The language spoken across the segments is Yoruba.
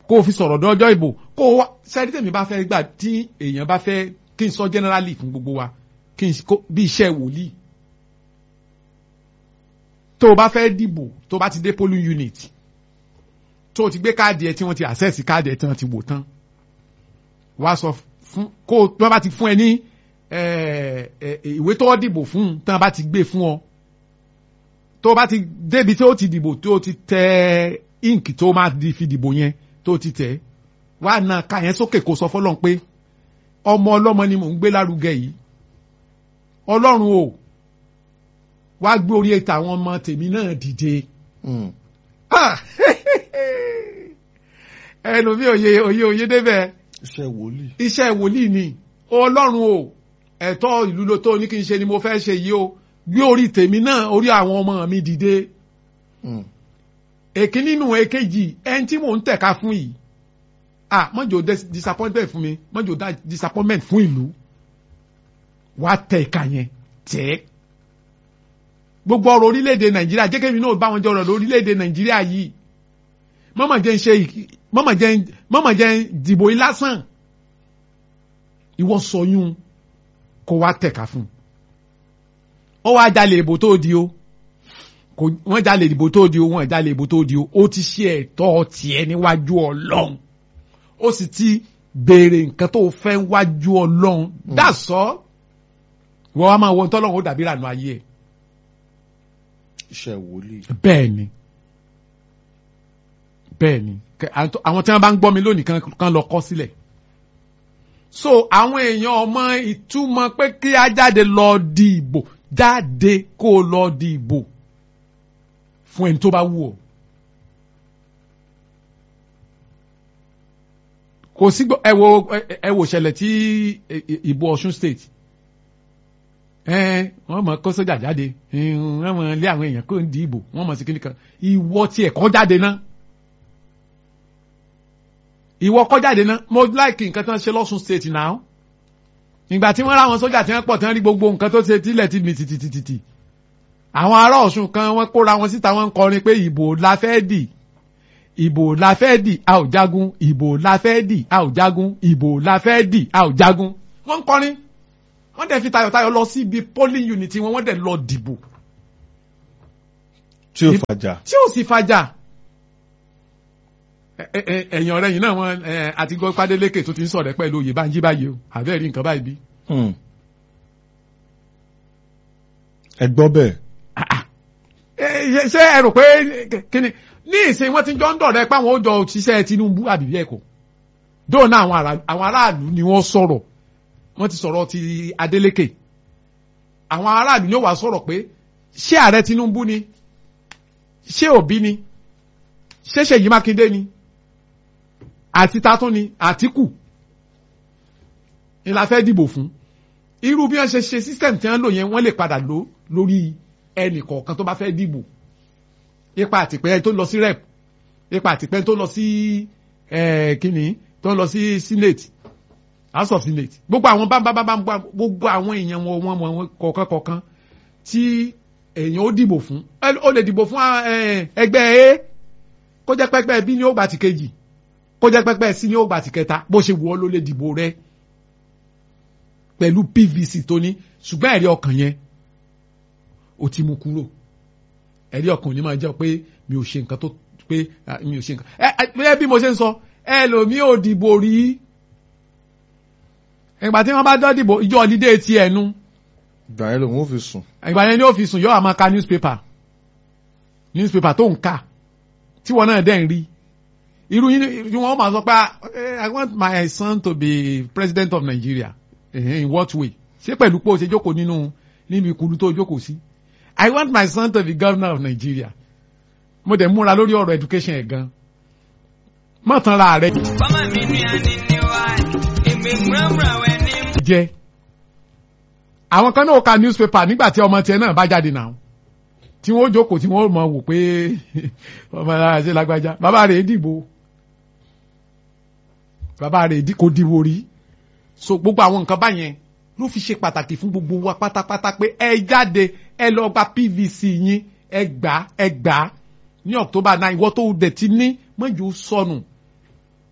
kó o fi sọ̀rọ̀ dọ́jọ́ ìbò kó o wá sẹ́ni tèmi bá fẹ́ gbà tí èèyàn bá fẹ́ kí n sọ generally fún gbogbo wa kí n kó bí iṣẹ́ wòlíì tó o bá fẹ́ dìbò tó o bá ti dé polling unit tó o ti gbé káàdì ẹ tí wọ́n ti access káàdì ẹ tí wọ́n ti wò tán wá sọ fún kó o tí wọ́n bá ti fún ẹ ní eh, eh, ìwé tó o dìbò fún tí wọ́n bá ti gbé fún ọ tó o bá ti débi tí o ti dìbò tó o ti tẹ ink tó o máa di fi dìbò yẹn tó o ti tẹ wá na ká yẹn sókè kó sọ fọlọ́n pé ọmọ ọlọ́mọ ni mò ń gbé lárugẹ yìí ọlọ́run o wá gbé orí ètò àwọn ọmọ tèmi náà dìde Mm. Ah! ẹnu mi òye òye òye débẹ̀ iṣẹ́ wòlíì. iṣẹ́ wòlíì ni ọlọ́run o ẹ̀tọ́ ìlú ló tó ní kí n ṣe ni mo fẹ́ ṣe yìí o gbé orí tèmi náà orí àwọn ọmọ mi dìde Mm. èkí nínú èkejì ẹni tí mò ń tẹ̀ka fún yìí ah mọ́jọ́ dis- disappointment fún mi mọ́jọ́ da disappointment fún ìlú wá tẹ ìka yẹn tẹ́ ẹ́. gbogbo ọ̀rọ̀ orílẹ̀-èdè nàìjíríà jẹ́ kémi náà bá wọn jọ ọ̀rọ̀ orílẹ̀-èdè nàìjíríà yìí mọ́mọ̀ jẹ́ ń ṣe ìk- mọ́mọ̀ jẹ́ ń- mọ́mọ̀ jẹ́ ń dìbò yìí lásán ìwọ sọyún kó wá tẹ̀ka fún un ó wá jalè ìbò tó di o kò wọ́n jalè ìbò tó di o wọ́n jalè ìbò tó di o ó ti ṣe ẹ̀tọ́ tiẹ̀ níwájú ọlọ́run ó sì ti béèrè nǹkan tó fẹ́ wájú ọlọ́run dàsọ́ wọ́n wá máa wọ tọ́lọ́run ó dàbí ìrànú ayé ẹ̀ iṣẹ́ wòlíì. bẹ́ẹ̀ ni bẹ́ẹ̀ ni Kẹ- àwọn àwọn tí wọ́n bá ń gbọ́ mi lónìí kan kan lọ kọ́ sílẹ̀ so àwọn èèyàn ọmọ ìtumọ̀ pé kí á jáde lọ di ìbò jáde kó o lọ di ìbò fún ẹni tó bá wù ọ́ kò sí gbọ́- ẹ wo ẹ- ẹ wo ṣẹlẹ̀ tí ẹ- ẹ- ìbò Ọ̀ṣun state ẹ wọ́n mọ̀ kó sójà jáde ẹ, wọ́n mọ̀ lé àwọn èèyàn kó ń di ìbò wọ́n mọ̀ sí kíní kan ìwọ tí ẹ̀kọ́ jáde náà ìwọ kọ́ jáde náà mo láìkì nǹkan tó ń ṣe lọ́sùn state náà ìgbà tí wọ́n ráwọn sójà tí wọ́n pọ̀ tí wọ́n rí gbogbo nǹkan tó ṣe tílẹ̀ tí mi tìtìtìtì àwọn ará Ọ̀ṣun kan wọ́n kóra wọn síta wọ́n ń kọrin pé ìbò la fẹ́ dì ìbò la fẹ́ dì a ò jagun ìbò la fẹ́ dì a ò jagun ìbò la fẹ́ dì a ò jagun wọ́n ń kọrin wọ́n dẹ̀ fi tayọ̀tayọ̀ lọ sí ibi polling unit wọn wọ́n dẹ̀ lọ dìbò tí ó fàjà. tí ò sì fàjà Ẹ- ẹ- ẹ- ẹ̀yìn ọ̀rẹ́ yìí náà wọ́n ẹ, àti gbọ́ pádélékè tó ti ń sọ̀rọ̀ pẹ̀lú oyè báńjí báyìí o àbẹ́ẹ̀ rí nǹkan báyìí bí. Mm. ẹ gbọ́ bẹ́ẹ̀. Ẹ, ṣe- ṣé ẹ rò pé kíni ní ìsìn wọn ti jọ ń dọ̀rẹ́ pé àwọn ó jọ òṣìṣẹ́ Tinubu àbí bẹ́ẹ̀ kọ́ dóònà àwọn ará- àwọn aráàlú ni wọ́n sọ̀rọ̀ wọ́n ti sọ̀rọ̀ ti Adeleke àwọn aráàlú yóò wá sọ̀rọ̀ pé ṣé ààrẹ Tinubu ni ṣé Òbí ni ṣé Ṣèyí Mákindé ni àti tatún ni Àtíkù ni la fẹ́ dìbò fún irú bí wọ́n ṣe ṣe system tí wọ́n lò yẹn wọ́n lè padà lò lórí ẹnì kọ̀ọ̀kan tó bá fẹ́ dìbò ipa àtìpẹ́ tó lọ sí rep ipa àtìpẹ́ tó lọ sí eh, kíni tó lọ sí senate house of senate gbogbo àwọn bámbámbámbá gbogbo àwọn èèyàn wọn wọn wọn kọ̀ọ̀kan kọ̀ọ̀kan tí èèyàn ó dìbò fún Ẹ- ó lè dìbò fún eh, ẹgbẹ́ a kó jẹ́ pẹ́pẹ́ b ní ó gbà tí kejì kó jẹ́ pẹ́pẹ́ c ní ó gbà tí kẹta bó ṣe wù ọ́ ló lè dìbò rẹ̀ pẹ̀lú pvc tó ní ṣùgbọ́n ẹ̀rí ọkàn yẹn ó ti mú kúrò ẹ̀rí ọkàn ò ní máa jẹ́ pé mi ò ṣe nǹkan tó pé ah, mi ò ṣe nǹkan ẹ ẹ ẹ bí mo ṣe ń sọ ẹlòmíì ò dìbò rí ìgbà tí wọ́n bá dán dìbò ìjọ ọ̀lídé ti ẹ̀nu ìgbà yẹn lòun ò fi sùn. ìgbà yẹn ni ó fi sùn yóò máa ka newspaper newspaper tó ń kà tí wọn náà dẹ̀ ń rí irú yín ni wọ́n máa sọ pé ah, eh, I want my son to be president of Nigeria eh, in what way ṣé pẹ̀lú pé o ṣe jókòó nínú nínú ìkúlù tó jókòó sí I want my son to be governor of Nigeria mo dẹ̀ múra lórí ọ̀rọ̀ education ẹ̀ gan mọ̀ tán ra rẹ̀ Bama mi ni ani ni wa, èmi múramúra wẹ̀ ní jẹ́ àwọn kan náà ka newspaper nígbà tí ọmọ tiẹ̀ náà bá jáde náà tí wọ́n jókòó tí wọ́n mọ̀ wò pé ọmọ ara ṣe lágbájá bàbá rẹ̀ dìbò bàbá rẹ̀ dì- kò dìbò rí so gbogbo àwọn nǹkan báyẹn ló fi ṣe pàtàkì fún gbogbo wa pátápátá pé ẹ jáde ẹ lọ gba PVC yín ẹ gbà ẹ gbà ní October nine ìwọ tó dẹ̀ ti ní mọ́jú sọnù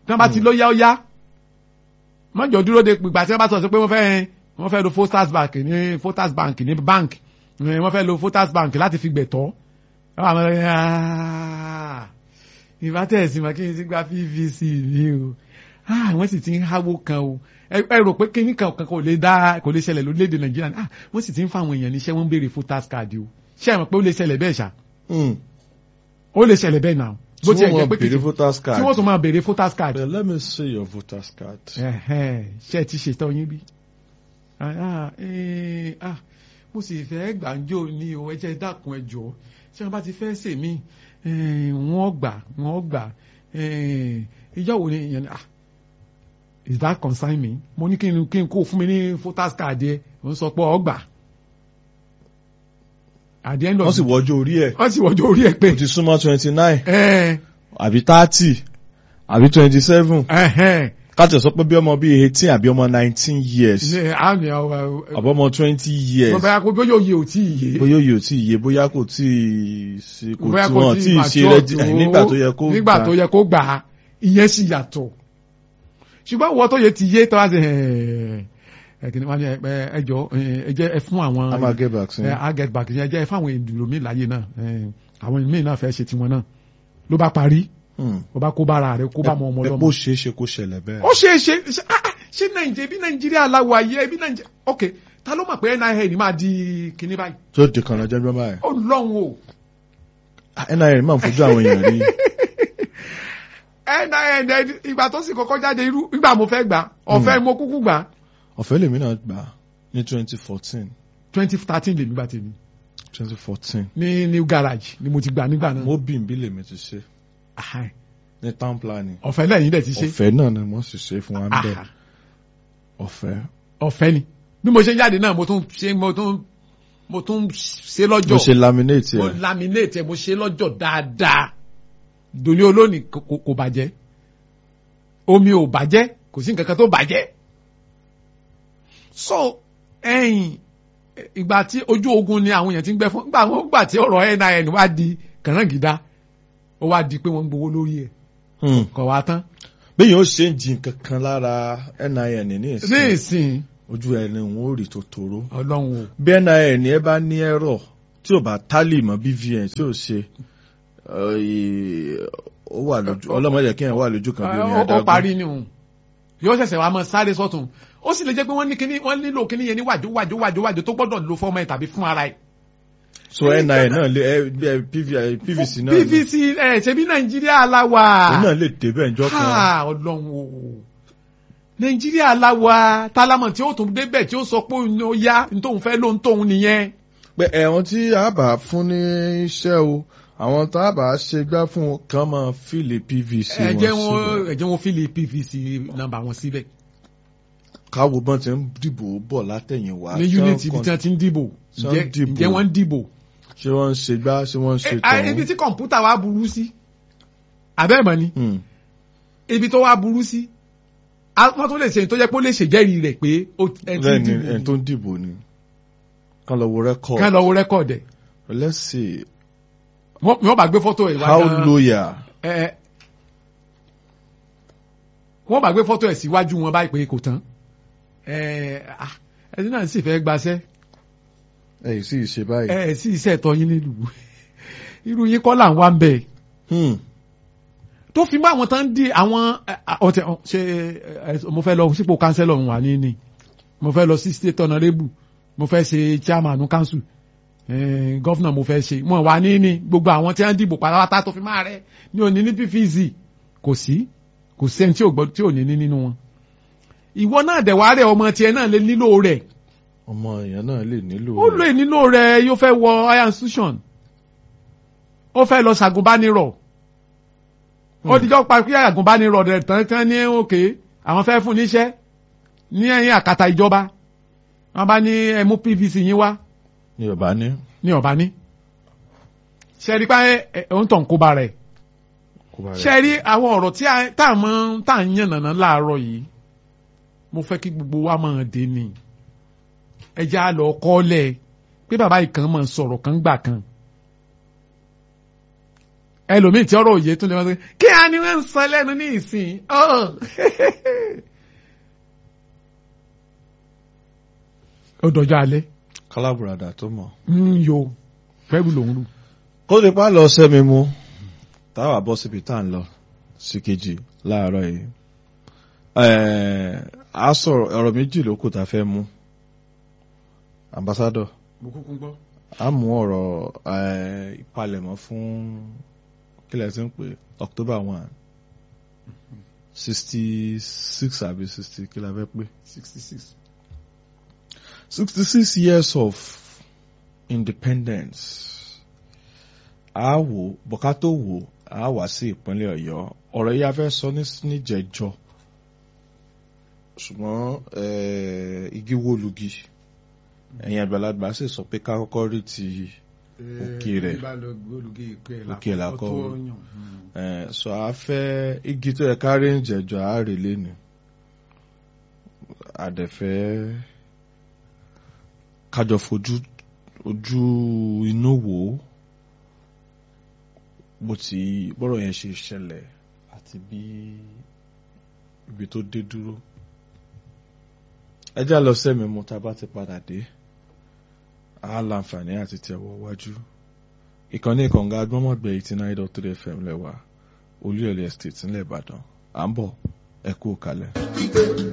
tí wọ́n bá ti ló yá ó yá mọ́jọ dúró de ìgbà tí wọ́n bá sọ pé wọ́n fẹ́ wọ́n fẹ́ lo Foster's Bank ní Foster's Bank ní bank eh, wọ́n fẹ́ lo Foster's Bank láti fi gbẹ̀tọ́ àwọn ọmọ rẹ̀ ìbátẹ̀sí mọ̀ kí n ti gba PVC mi o ah wọ́n sì ti ń háwó kan o ẹ ẹ rò pé kíní kan kan kò lè dá kò lè ṣẹlẹ̀ lórílẹ̀‐èdè Nàìjíríà ni ah wọ́n sì ti ń fa àwọn èèyàn níṣẹ́ wọ́n ń béèrè Foster's card o ṣé ẹ mọ̀ pé ó lè ṣẹlẹ̀ bẹ́ẹ̀ ṣá Hmm. ó lè ṣẹlẹ̀ bẹ́ẹ̀ náà bó Tí tiẹ̀ wọ́n jẹ́ máa pé béèrè kìkì voters tí card. wọ́n tún máa béèrè Foster's card But let me see your voters card. Ẹ̀hẹ́n, ṣé ẹ ti ṣètò yín bí? Ah, ah, eh, ah, mo sì fẹ́ gbàǹjo ní o ẹ jẹ́ dákun ẹ jọ̀ọ́ ṣé wọ́n bá ti fẹ́ ṣe mí wọ́n gbà wọ́n gbà eh, ìjọ wo ni ìyẹn ni, ah is that concern me mo ní kí n kí n kó fún mi ní voters card yẹ mo ń sọ pé ọ gbà at the end of Wọ́n sì wọ́jọ́ orí ẹ̀. wọ́n sì wọ́jọ́ orí ẹ̀ pé Ó ti súnmọ́ twenty nine ẹ̀hẹ́n, àbí thirty àbí twenty seven. ẹ̀hẹ́n, Káàtì sọ pé bí ọmọ bíi eighteen àbí ọmọ nineteen years. ní àmì àwọn Àbọ̀ ọmọ twenty years. bóyá kó bóyá òye ò tí ì yé. Bóyá òye ò tí ì yé bóyá kò tí ì ṣe kò bóyá tí kò wọ́n tí ì ṣe mature rẹ́dí tó, nígbà tó yẹ kó nígbà gbà. tó yẹ kó gbà á ìyẹn sì yàtọ̀ ṣùgbọ́n wọ́n tó yẹ ti yé tó wá sí ẹ kìnìún wọn ni ẹ ẹ jọ ẹ jẹ́ ẹ fún àwọn A máa get back sí. ẹ á get back ẹ jẹ́ ẹ fún àwọn èdùlò mi láyé náà ẹ, àwọn míì náà fẹ́ ṣe tiwọn náà ló bá parí Hmm. ó bá kó bára rẹ̀ kó bá mọ ọmọ Ẹ lọ́mọ bó ṣeé ṣe kó ṣẹlẹ̀ bẹ́ẹ̀. ó ṣe é ṣe ṣe ah, ah, ṣé nàìjíríà bí nàìjíríà aláwọ̀ ayé bí nàìjíríà ok ta ló mọ̀ pé NIN máa di kinní báyìí Tó di kan lọ́jọ́ bí wọ́n báyìí. ó lọ́hùn o. NIN máa ń fojú àwọn èèyàn rí. NIN ìgbà tó sì kọ́kọ́ jáde irú ìgbà mo fẹ́ gbà ọ̀fẹ́ mo kúkú gbà Ọ̀fẹ́ lèmi náà gbà ní twenty fourteen. twenty thirteen lèmi gbà tèmi twenty fourteen. ní new garage ni mo ti gbà nígbà náà Mo bí nbí lèmi ti ṣe Ahai. ní town planning. ọ̀fẹ́ lẹ́yìn dẹ̀ ti ṣe Ọ̀fẹ́ náà ni wọ́n sì ṣe fún wa ń bẹ̀. Aha. Ọ̀fẹ́. ọ̀fẹ́ ni bí mo ṣe ń jáde náà mo tún ṣe mo tún mo tún ṣe Mo ṣe lọ́jọ́ laminate mo ẹ̀. laminate ẹ̀ mo ṣe lọ́jọ́ dáadáa dòní olónìí kò kò- kò bàjẹ́ omi ò bàjẹ́ kò sí nǹkan kan tó bàjẹ́ so ẹ̀yìn ìgbà tí ojú ogun ni àwọn èèyàn ti ń gbẹ fún gbà wọn gbà tí ọ̀rọ̀ NIN wá di kànáńgídá ó wá di pé wọ́n ń gbowó lórí ẹ̀ Hmm. kọ̀ wá tán Bẹ́ẹ̀ yóò ṣe ń jin kankan lára NIN ní ní ìsìn. ìsìn Ojú ẹni wọn ò rí tó toró. ọlọ́run o Bí NIN ẹ bá ní ẹ̀rọ tí ò bá tálì mọ́ BVN tí ò ṣe ẹ̀, ó wà lójú ọlọ́mọdé kí ẹ̀ wà lójú kan bí omi ó ó adágún. parí ni òun yóò ṣẹ̀ṣẹ̀ wá mọ sáré sọ́tún ó sì lè jẹ́ pé wọ́n ní kíní wọ́n nílò kíní yẹn ní wàjú wàjú wàjú wàjú tó gbọ́dọ̀ lo fọ́ọ̀mù ẹ̀ tàbí fún ara ẹ̀. So NIN náà lè ẹ ẹ, PV- PVC náà lè- PVC ẹ̀ ṣe bí nàìjíríà la wà. òun náà lè débẹ̀ ǹjọ́ kan. Ha, ọlọ́run o nàìjíríà la wà tálámọ̀ tí ó tún débẹ̀ tí ó sọ pé òun ó yá nítòun fẹ́ ló ń tóun nìyẹn. pé ẹ̀wọ̀n tí a bá fún ní iṣẹ́ o àwọn tá a bá ṣe gbá fún wọn kàn máa fìlè PVC ẹ wọn jẹ́ wọn síbẹ̀. ẹ jẹ́ wọn fílì PVC nọ́mbà wọn síbẹ̀ káwo bọ́n ti ń dìbò bọ̀ látẹ̀yìn wá. ní Ṣé unit wọ́n ibi tí kàn- wọ́n ti ń dìbò ṣé wọ́n ǹjẹ́ dìbò? ǹjẹ́ wọ́n ń dìbò. ṣé wọ́n ń ṣe gbá ṣé wọ́n ń ṣe Eh, ah, ibi tọ̀hún. tí kọ̀ǹpútà wa burú sí abẹ́ẹ̀mọ́ ni Hmm. ibi tó wá burú sí a- wọ́n tó lè ṣe tó jẹ́ pé ó lè ṣèjẹ́rìí rẹ̀ pé ó ẹ ti bẹ́ẹ̀ ni dìbò ẹni tó ń dìbò ni kàn lọ wo record. kán lọ wo rẹ́kọ̀dì ẹ̀ let's see wọ́n wọ́n bá gbé fọ́tò ẹ̀ wá how gan- loyal. ẹ wọ́n bá gbé fọ́tò ẹ̀ síwájú wọn báyìí pé kò tán ẹ ah, ẹni náà sì fẹ́ gbaṣẹ́ ẹ yìí sì ṣe báyìí. ẹ sì iṣẹ́ ẹ̀tọ́ yín nílùú irú yín kọ́ là ń wá ń bẹ̀ Hmm. tó fi mọ́ àwọn tán ń di àwọn ẹ, à, ọ̀tẹ̀ ọ̀, ṣe ẹ, mo fẹ́ lọ sípò kánsẹ́lọ̀ wà ní ní mo fẹ́ lọ sí state honourable mo fẹ́ ṣe chairman council eh, governor mo fẹ́ ṣe mo wà ní ní gbogbo àwọn tí wọ́n dìbò pátápátá tó fi máa rẹ ní òní ní PVC kò sí kò sẹ́ni tí ò gbọ́ tí ò ní ní nínú wọn ìwọ náà dẹ̀ wá rẹ̀ ọmọ tiẹ̀ náà lè nílò rẹ̀ ọmọ èèyàn náà lè nílò. ó lè nílò rẹ̀ yóò fẹ́ wọ higher institution ó fẹ́ lọ ṣàgùnbánirọ̀ ó dijọ́ pa pé àgùnbánirọ̀ rẹ̀ tán tán ní òkè àwọn fẹ́ fún níṣẹ́ ní ẹ̀yìn àkàtà ìjọba wọ́n bá ní ẹ mú PVC yín wá ní yorùbá ní. ní ọ̀bá ní ṣẹ́rí pé ẹ̀ ń tàn kó ba rẹ̀ kó bá rẹ̀. ṣẹ́rí àwọn ọ̀rọ̀ tí a- tá à mọ́ tá à ń yànnàná láàárọ̀ yìí mo fẹ́ kí gbogbo wa máa dé ni ẹ jẹ́ á lọ kọ́lẹ̀ pé bàbá yìí kan máa sọ̀rọ̀ kan gbà kan ẹlòmíì tí ọ̀rọ̀ òye tún lè wọ́n sọ kí á ní wọ́n ń sọ lẹ́nu ní ìsìn ọ́ ó dọjọ́ alẹ́ kálábùradà tó mọ̀. ń yo fẹ́rù lòún lù. kó lè pa lọ sẹ́mi mú táwa bọ́ síbi tá à ń lọ sí kejì láàárọ̀ yìí. Ẹ̀ẹ́, a sọ̀rọ̀ ọ̀rọ̀ méjì ló kù tá a fẹ́ mú. ambassador mo kúkú gbọ́. a mú ọ̀rọ̀ ẹ̀ẹ́, ìpalẹ̀mọ́ fún kílẹ̀ tí ń pè October one sixty six àbí sixty kí la fẹ́ pé. sixty six. 66 years of independence. A wò bọ̀ká tó wò a wá sí ìpínlẹ̀ Ọ̀yọ́. Ọ̀rọ̀ yìí a fẹ́ sọ ní níjẹ̀jọ́. Ṣùgbọ́n eh, igi wó lugi. Ẹ̀yin àgbàlagbà sì sọ pé ká kọ́kọ́ rí ti Òkè rẹ̀. Òkè làkọ́. eh, sọ a fẹ́ igi tó yẹ ká rí níjẹ̀jọ́ a rè léni. Àdẹ̀fẹ́ kájọ fojú ojú inú wò ó bó ti bọ́rọ̀ yẹn ṣe ṣẹlẹ̀ àti bí ibi tó dé dúró. ẹ já lọ sẹ́mi mu tá a bá ti padà dé a láǹfààní àti tẹ̀wọ́ wájú. ìkànnì ìkànga agbọ́mọ̀gbẹ́ eighty nine dot three fm lẹ́wà olúyọ̀lẹ̀ estate ńlẹ̀ ìbàdàn à ń bọ̀ ẹ kú kalẹ̀.